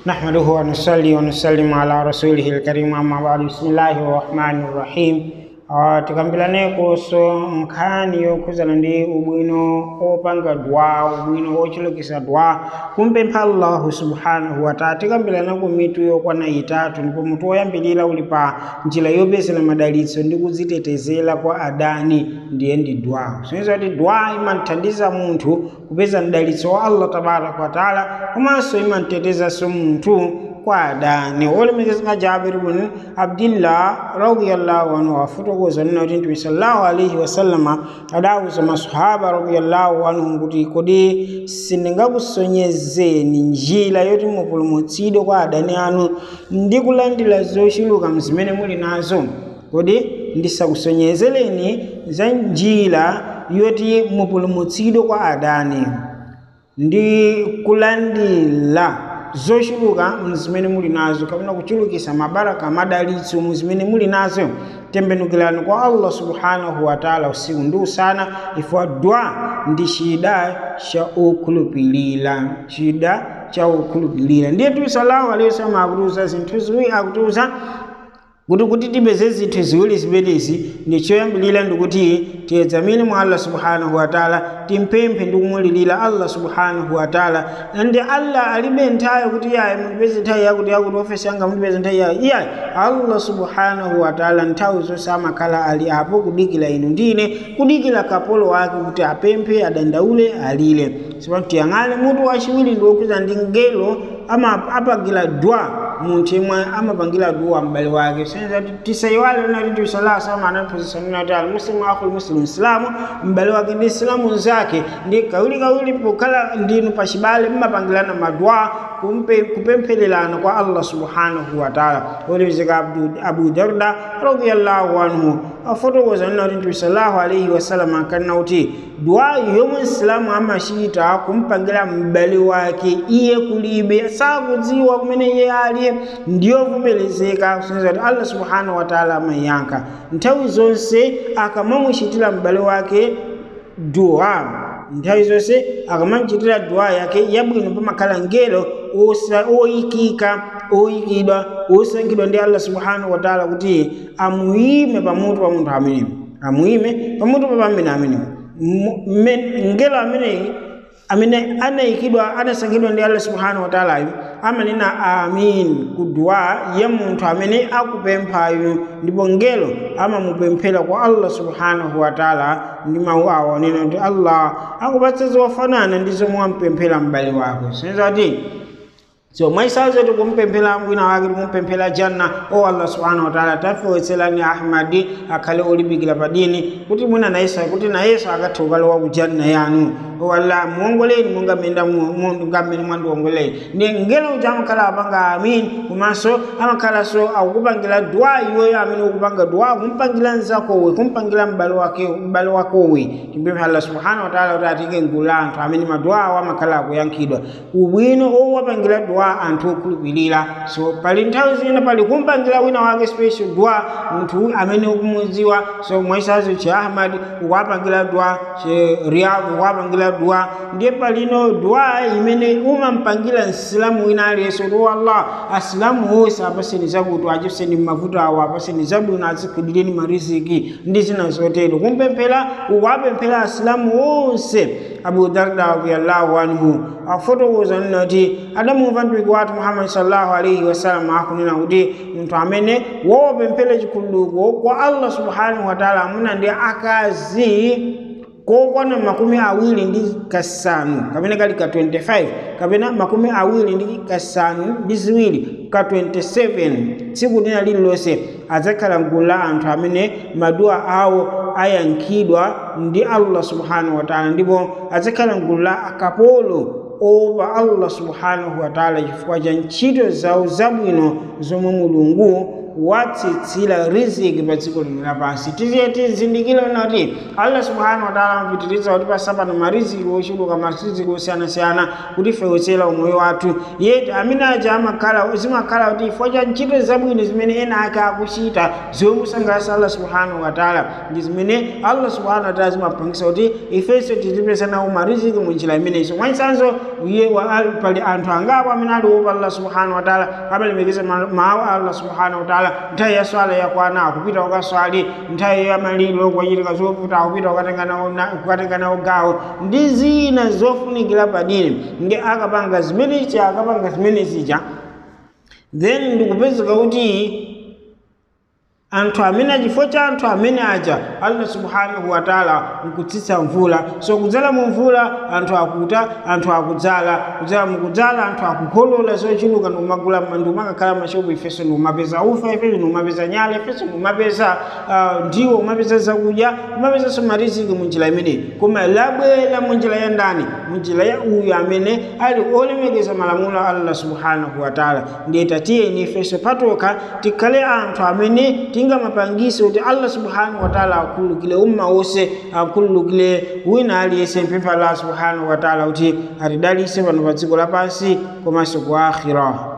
نحمده ونصلي ونسلم على رسوله الكريم أما بعد بسم الله الرحمن الرحيم Uh, tikambirane kuhusu nkhani yokhuzana ndi ubwino opanga dua ubwino ochulukisa dua kumpempha allahu subhanahu wataala tikambirana ku mitu yokwana itatu ndipo mutu woyambirira uli pa njira yopezera madalitso ndi kudzitetezera kwa adani ndiye ndi dua soniza kuti dua imamthandiza munthu kupeza mdalitso wa allah tabaraka wataala komanso imamtetezanso munthu kwa adani olemekezeka jabir bin abdillah radiyallahu anhu afotokoza nina kuti mtume sallallahu alaihi wasallama adawuza masahaba radiyallahu anhum kuti kodi sindingakusonyezeni njira yoti mupulumutsidwe kwa adani anu ndi kulandira zochuluka mzimene muli nazo kodi ndisakusonyezereni za njira yoti mupulumutsidwe kwa adani ndi kulandira zochuluka mzimene muli nazo kapena kuchulukisa mabaraka madalitso muzimene muli nazo tembenukirani kwa allah subhanahu wataala usiku ndi usana ifwa dua ndi chida cha okhulupirira chida cha okhulupirira ndiye tuwi sallahu alaihi wasallam akutiuza zinthu ziwiri akutiuza kuti kuti tipeze zinthu ziwiri zimenezi ndi choyambirira ndikuti tiyedzamine mwa allah subhanahu wataala timpemphe ndi kumulirira allah subhanahu wataala ndi allah alibe nthawi kuti yayi mundipeze nthawi yakuti yakuti ofesi yanga mundipeze nthawi yayi iyayi allah subhanahu wataala nthawi zonse amakhala ali apo kudikira inu ndine kudikira kapolo wake kuti apemphe adandaule alire sipatu tiyang'ane mutu wachiwiri ndi wokhuza ndi ngelo amapangira dua munthu yemwe amapangira dua m'bale wake senza tisayiwale nati mtume sallallahu alaihi wasallam anaphunzitsa nina kuti almuslimu akhul muslim islamu m'bale wake ndi islamu nzake ndi kawirikawiri pokhala ndinu pachibale mmapangirana madua kupemphererana kwa allah subhanahu wataala olemekezeka abu darda radiallahu anhu afotokoza nina kuti mtume sallallahu alaihi wasallam akanena kuti dua yomwe msilamu amachita kumpangira m'bale wake iye kulibe sakudziwa kumene iye ali ndiyovomerezeka kusonyeza kuti allah subhanahu wataala amayankha nthawi zonse akamamuchitira m'bale wake dua nthawi zonse akamamuchitira dua yake yabwino pamakhala ngelo oyikika oyikidwa osankhidwa ndi allah subhanahu wataala kuti amuyime pamutu pa munthu ameneyo amuyime pamutu pa pamene ameneyo ngelo ameneyi amene anayikidwa anasankhidwa ndi allah subhanahu wataalayo amanena amin ku dua ya munthu amene akupemphayo ndipo ngelo amamupemphera kwa allah subhanahu wataala ndi mawu awo anena kuti allah akupatsa zofanana ndi zomwe wampemphera m'bale wako sinza kuti so mwaisazo tikumpemphera mwina wake tikumpemphera janna o allah subhanahu wataala tafewetserani ahmadi akhale olimbikira pa dini kuti mwina nayeso kuti nayeso akathe kukalowa ku janna yanu o allah muongoleni monga menda ngamene mwandiongoleni ndi ngelo uja amakhala apanga amin komanso amakhalanso akukupangira dua iweyo amene ukupanga dua kumpangira mzakowe kumpangira m'bale wake m'bale wakowe timpemphe allah subhanahu wataala kuti atike mgulu la anthu amene madua awo amakhala akuyankhidwa ubwino owapangira dua anthu okhulupirira so pali nthawi zina pali kumpangira wina wake special dua munthu amene ukumudziwa so mwaisazo che ahmad ukuwapangira dua che riyad ukuwapangira dua ndiye palino dua imene umampangira msilamu wina aliyense kuti wallah asilamu onse apaseni zakuti achipseni mavuto awo apaseni zabwino azikhudireni mariziki ndi zina zotero kumpemphera ukuwapemphera asilamu onse abu darda radiyallahu anhu afotokoza nina kuti adamumva mtumiki wathu muhammadi sallallahu alaihi wasallam akunena kuti munthu amene wopemphera chikhululuko kwa allah subhanahu wataala amuna ndi akazi kokwana makumi awiri ndi kasanu kapena kali ka 25 kapena makumi awiri ndi kasanu ndi ziwiri ka 27 tsiku lina lililonse adzakhala mgulu la anthu amene maduwa awo ayankhidwa ndi allah subhanahu wataala ndipo adzakhala mgulu la akapolo opa allah subhanahu wataala chifukwa cha ntchito zawo zabwino zomwe mulungu watsitsira riziki pa dziko lino lapansi tiziye tizindikire kuti allah subhanahu wataala amapitiriza kuti pasapano mariziki ochuluka mariziki osiyanasiyana kuti fewetsera umoyo wathu yeti amene aja amakhala zimakhala kuti chifukwa cha ntchito zabwino zimene ena ake akuchita zomusangalatsa allah subhanahu wataala ndi zimene allah subhanahu wataala zimapangisa kuti ifenso tizipeza nawo mariziki munjira imeneyiso mwachitsanzo iye pali anthu angapo amene ali opa allah subhanahu wataala amalemekeza mawu a allah subhanahu wataala nthawi ya swala yakwana akupita ukaswali nthawi ya maliro kwachitika zovuta akupita kukatenga nawo gawo ndi zina zofunikira padini nge akapanga zimenezi akapanga zimenezija then ndikupezeka kuti anthu amene achifukwa cha anthu amene aja allah subhanahu wataala nkutsitsa mvula so kudzala mu mvula anthu akuta anthu akudzala kudzala mukudzala anthu akukolola zochuluka ndikumagula ndikumakakhala mashopu ifenso ndikumapeza ufa ifenso ndikumapeza nyala ifenso ndikumapeza uh, ndiwo umapeza zakudya umapezanso mariziki munjira imeneyi koma labwera munjira ya ndani munjira ya uyu amene ali olemekeza malamulo a allah subhanahu wataala ndiye tatiyeni ifenso patokha tikhale anthu amene tingamapangise kuti allah subhanahu wataala akhululukire umma wonse akhululukire wina aliyense mpempha allah subhanahu wataala kuti atidalitse pano pa dziko lapansi komanso ku akhira